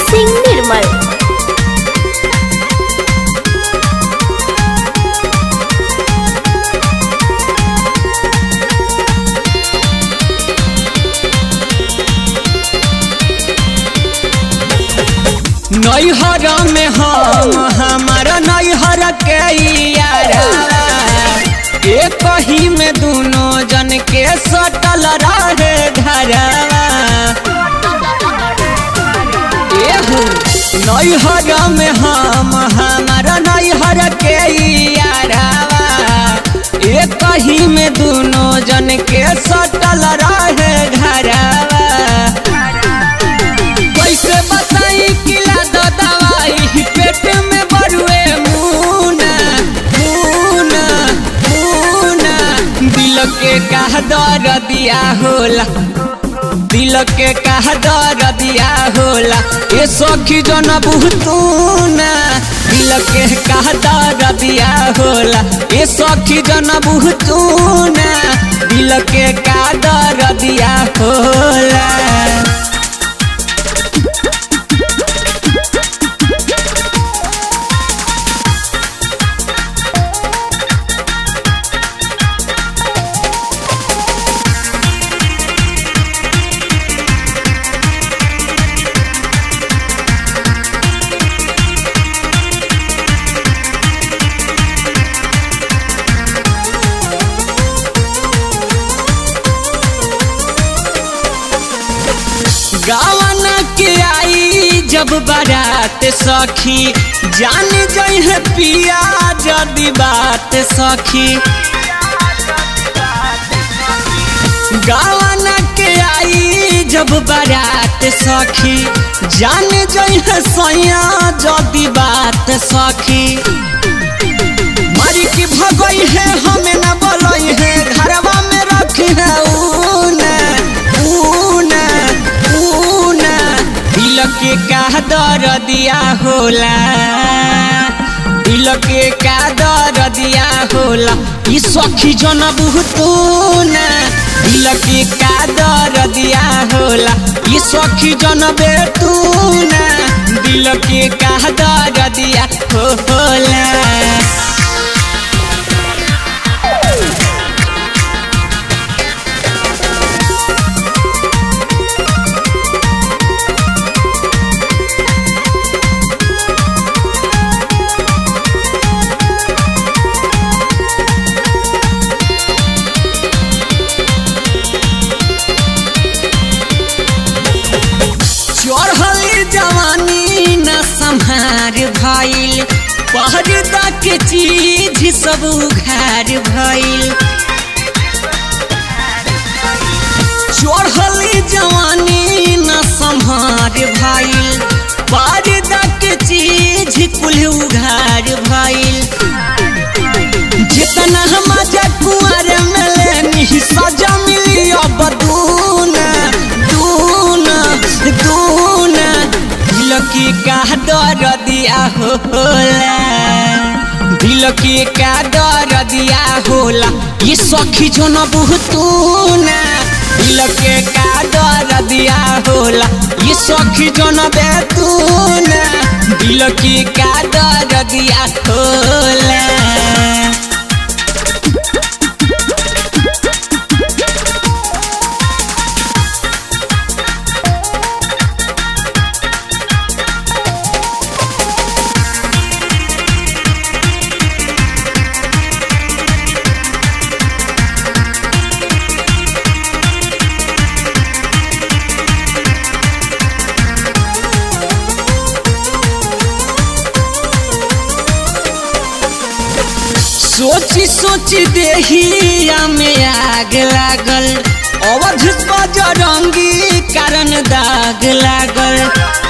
सिंह निर्मल नैहर में हम हमारा नैहर के यारा एक ही में दोनों जन के सटल रहे घरवा एहू नैहर में हम हमारा नैहर के यारावा एक ही में दोनों जन के सटल रहे घरवा कैसे बताई किला दो दवाई पेट में बरुए मुना मुना मुना दिल के कह दर दिया होला दिल के कह दर दिया होला ए सखी जन बुहतूना दिल के कह दर दिया होला ए सखी जन बुहतूना दिल के कह दर दिया होला गावन के आई जब बारात सखी जान जइह पिया जदी बात सखी गावन के आई जब बारात सखी जान जइह सैया जदी बात सखी मरी की भगई है हमें न बोलई है घरवा में रखी है ऊना ऊना ऊना दिल के का दर दिया होला दिल के का दर दिया होला ई सखी जन बुहतूना दिल के का दर दिया होला ई सखी जन बेतूना दिल के का दर दिया होला चढ़ल जवानी न संहार भइल पर्दा के चीज सब उघार भइल चढ़ल जवानी न संहार भइल पर्दा के चीज कुल उघार भइल जितना मजा कुआर में लेनी सजा मिली अब दूना दूना दूना दिल की का दर दिया होला दिल की का दर दिया होला ये सखी जो न बुहतूना दिल के का दर दिया होला ये सखी जो न बेतूना दिल की का दर दिया होला सोची सोची देहिया में आग लागल अवध बजरंगी कारण दाग लागल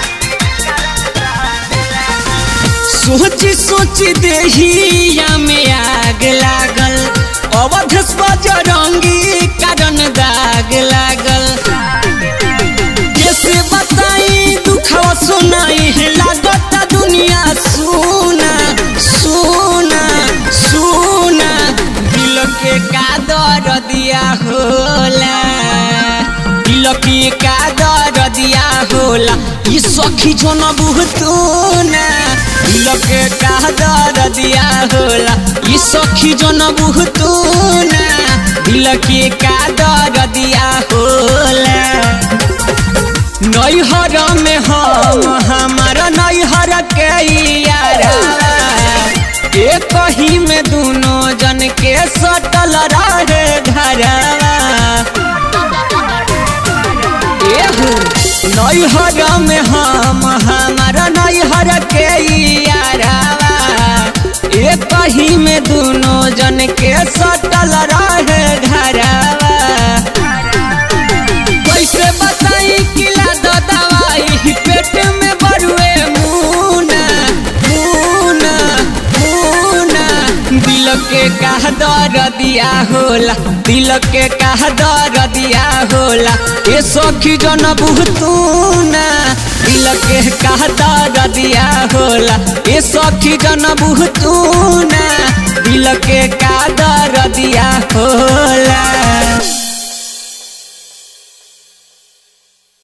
सोची सोची देहिया में आग लागल अवध बजरंगी कारण दाग लागल कैसे बताई दुखवा सुनाई है लागता दुनिया सुना सुना सुना दिल के का दर दिया होला दिल के का दर दिया होला ई सखी सखी जो न बुहतू ना दिल के का दर्दिया होला ई सखी जो न बुहतू ना दिल के का दर्दिया होला नैहर में हम हमारा नैहर के यारा एक ही में दोनों जन के सटल रहे घरवा एहू नैहर में हम हमारा नैहर के यारावा एक ही में दोनों जन के सटल रहे घरवा कैसे बताई किला द दवाई पेट में बरुए मुना मुना मुना दिल के कह दर दिया होला दिल के कह दर दिया होला ए सखी जन बुहतू ना दिल के कह दर दिया होला ए सखी जन बुहतू ना दिल के का दर दिया होला